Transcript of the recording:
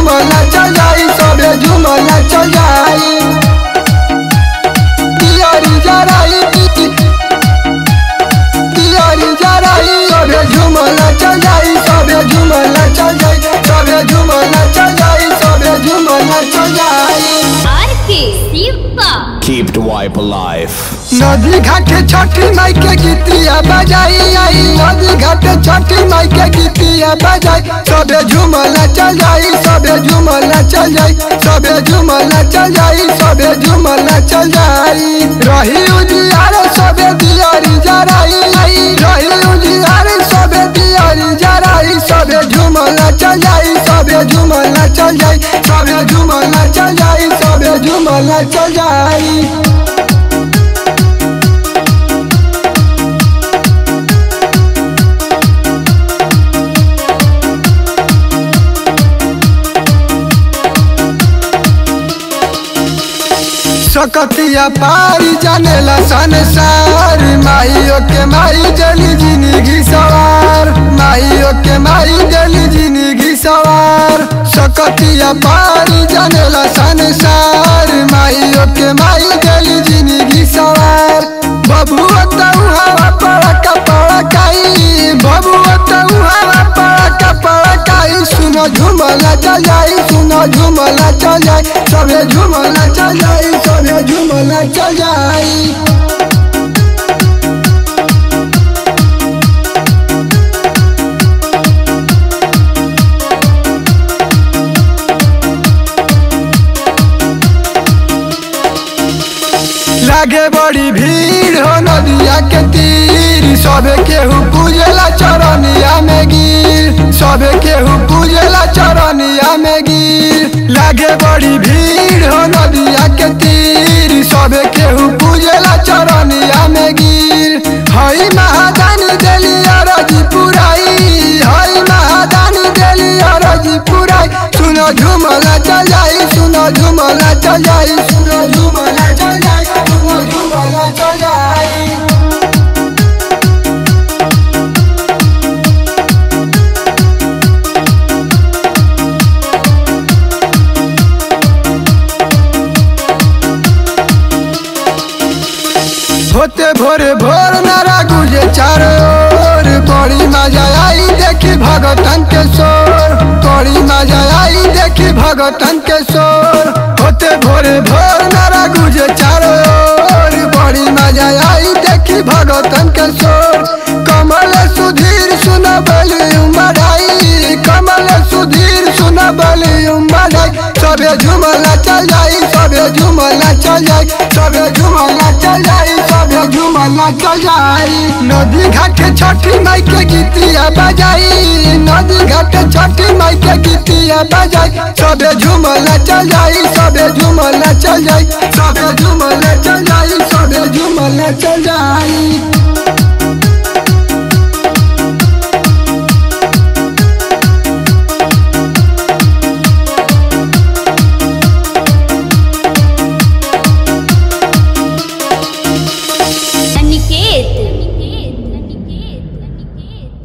झूमला चल जाई सबे झूमला चल जाई तियारी जराई तियारी जराई सबे झूमला चल जाई सबे झूमला चल जाई सबे झूमला चल जाई सबे झूमला चल जाई आर के Shiva Keep the wipe alive. नदी घाटे छठी माई के गीतिया बजाई आई नदी घाटे छठी माई के गीतिया बजाई सबे झूमला चल जाई सबे झूमला चल जाई सबे झूमला चल जाई सबे झूमला चल जाई रही उजियार सबे दियारी जराई आई रही उजियार सबे दियारी जराई सबे झूमला चल जाई सबे झूमला चल जाई सबे झूमला चल जाई सबे झूमला चल जाई सकतिया पारी जानेला संसार माइयो के माई जली जिंदगी सवार माइयो के माई जली जिंदगी सवार सकतिया पारी जानेला संसार माइयो के माई जली जिंदगी सवार बबुआ तऊ हवा पड़का पड़काई बबुआ तऊ हवा पड़का पड़काई सुनो झूमला चल जाई सुनो झूमला चल जाई सबे झूमला चल जाई सबे झूमला चल जाई लागे बड़ी भीड़ हो नदिया के तीर सबे केहू पूजला चरनिया में गिर सबे केहू पूजला चरनिया में गिर लागे बड़ी भीड़ हो नदिया के तीर सबे केहू पूजला चरनिया में गिर हई महादानी देली अरजी पुराई हई महादानी देली अरजी पुराई सुनो झूमला चल जाई सुनो झूमला चल जाई सुनो झूमला चल जाई सुनो झूमला चल जाई होते भोरे भोर नारा गुजे चारो ओर बड़ी मजा आई देखी भगतन के शोर बड़ी मजा आई देखी भगतन के शोर होते भोरे भोर नारा गुजे चारो ओर बड़ी मजा आई देखी भगतन के शोर कमल सुधीर सुन बली उमराई कमल सुधीर सुन बली उमराई सबे झूमला चल जाई सबे झूमला चल जाई सबे झूमला चल जाई सबे झूमला चल जाई नदी घाट छठी माई के गीतिया बजाई नदी घाट छठी माई के गीतिया बजाई सबे झूमला चल जाई सबे झूमला चल जाई सबे झूमला चल जाई सबे झूमला चल जाई